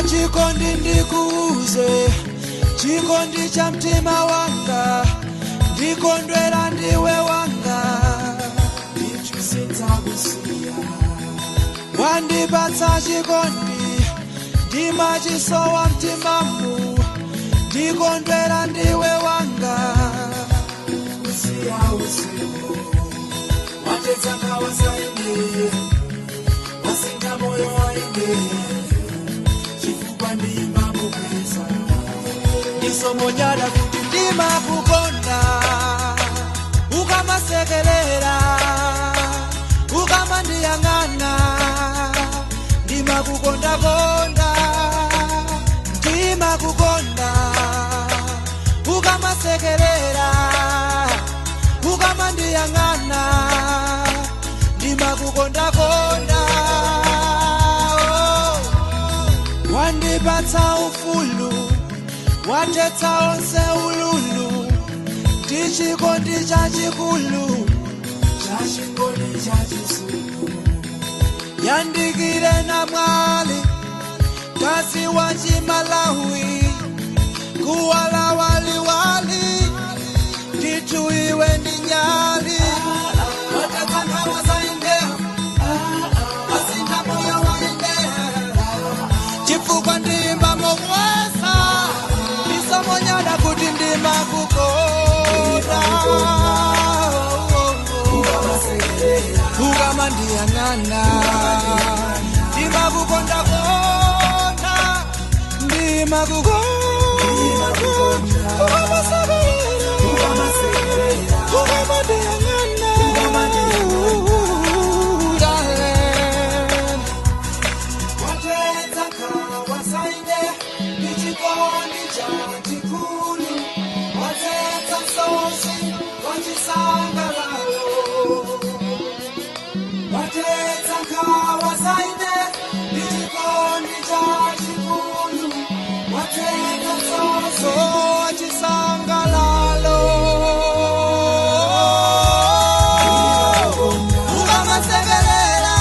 chikondi ndikuuze chikondi cha mtima wanga ndikondwera ndiwe wanga ndichusinzakusiya wandipatsa chikondi ndimachisowa mtimamu ndikondwera ndiwe wanga kusiya usiku watetsanga wasaine wasinga moyo waine chifukwa ndima mupesa ndisomonyada kuti ndima kukonda ukamasekerera ukamandiyang'ana ndima kukondakonda ndima kukonda ukamasekerera ukamandiyang'ana ndima kukondakonda oh. wandipatsa ufulu watetsa onse ululu ndi chikondi chachikulu chachikondi chachisulu yandikire na mwali kasi wa chimalawi kuwala waliwali nditu iwe ndi nyali watatsangawa zainde asinga moyo wainde chifukwa ndimba mokwesa ndisomonyada kuti ndima kukonda ukama ndiyang'ana ndima kukonda konda ndima kukonda ukama sekerera ukama ndiyang'ana darling watedza kawasaine ndichikondi chachikulu watedza sosi wachisangalalo watedza kawasaine ndichikondi chachikulu watedza sosi wachisangalalo ukamasekerera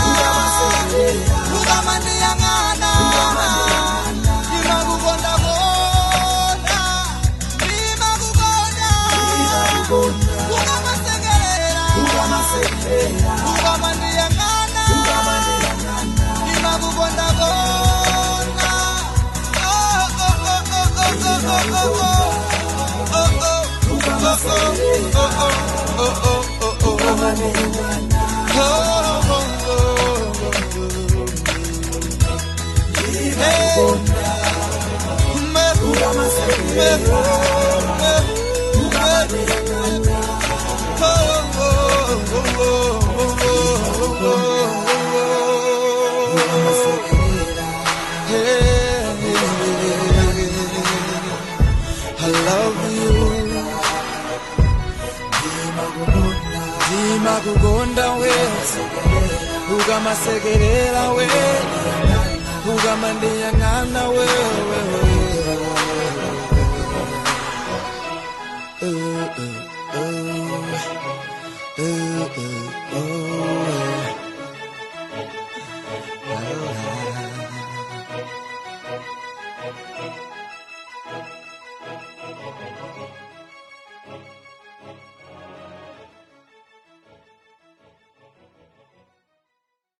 ukamandiyang'ana ndimakukonda konda ndimakukonda ukamasekerera ukamandiyang'ana ndimakukonda konda Oh, oh, oh, oh, oh, oh, oh, oh, oh. Oh, oh. Oh, oh, oh, oh, oh, oh, oh. I love you. Ndima kukonda we ukamasekerera we ukamandiyang'ana we Uh, uh, uh, uh, uh, uh.